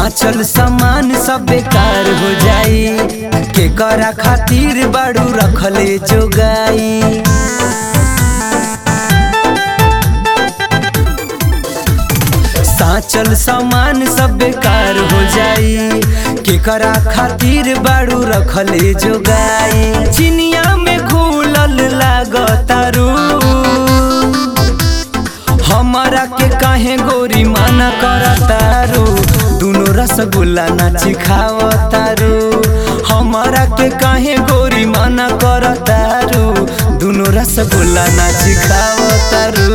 साचल सामान सब बेकार हो जाई के करा खातिर बाड़ू रखले जोगाई साचल सामान सब बेकार हो जाई के करा खातिर बाड़ू रखले जोगाई चिनिया में घुलल लागतारू हमारा के काहे गोरी माना करतारू दुनो रसगुल्ला नाची खावतारू हमारा के काहे गोरी माना करतारू दुनो रसगुल्ला नाची खावतारू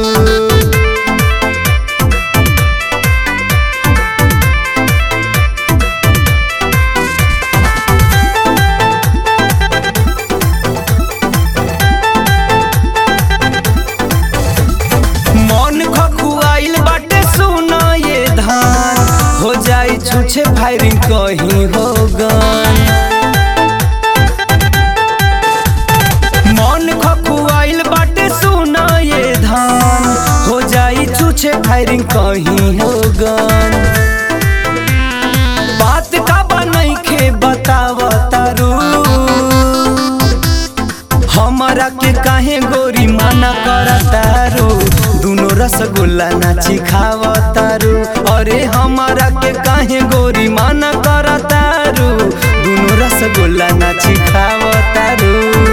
मन खखुआइल बाटे सुना ये धान हो जाई छुछे फायरिंग कहीं हो गन मन खखुआइल बाटे सुना ये धान हो जाई छुछे फायरिंग कहीं हो गन बात का बनई के बतावतारू हमारा के काहे गोरी माना करतारू दुनो रसगुल्ला नाची खावतारू अरे हमारा के काहे गोरी माना करतारू दुनो रसगुल्ला नाची खावतारू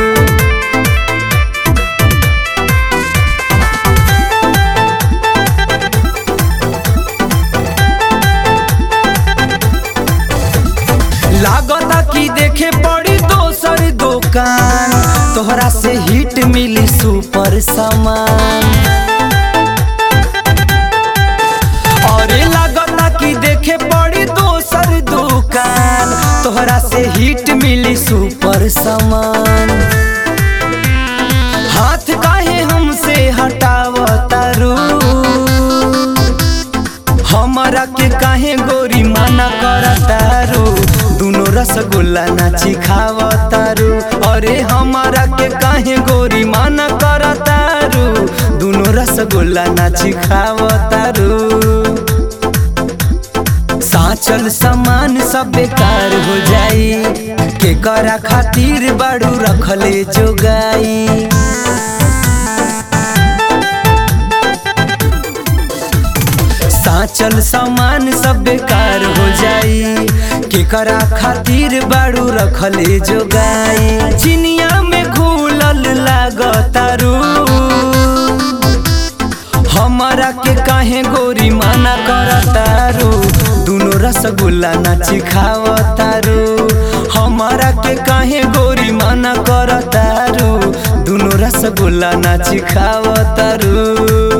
लागता कि देखे पड़ी दोसर दुकान तोहरा से हिट मिली सुपर सामान अरे लागता कि देखे पड़ी दोसर दुकान तोहरा से हिट मिली सुपर सामान हाथ काहे हमसे हटावतारू हमारा के काहे गोरी माना करतारू दुनो रसगुल्ला नाची खावतारू अरे हमारा के काहे गोरी माना करतारू दुनो रसगुल्ला नाची खावतारू साचल सामान सब बेकार हो जाई के करा खातिर बाड़ू रखले जोगाई साचल सामान सब बेकार हो जाई के करा खातिर बाड़ू रखले जोगाई चिनिया में घुलल लागतारू हमारा के काहे गोरी माना करतारू दुनो रसगुल्ला नाची खावतारू हमारा के काहे गोरी माना करतारू दुनो रसगुल्ला नाची खावतारू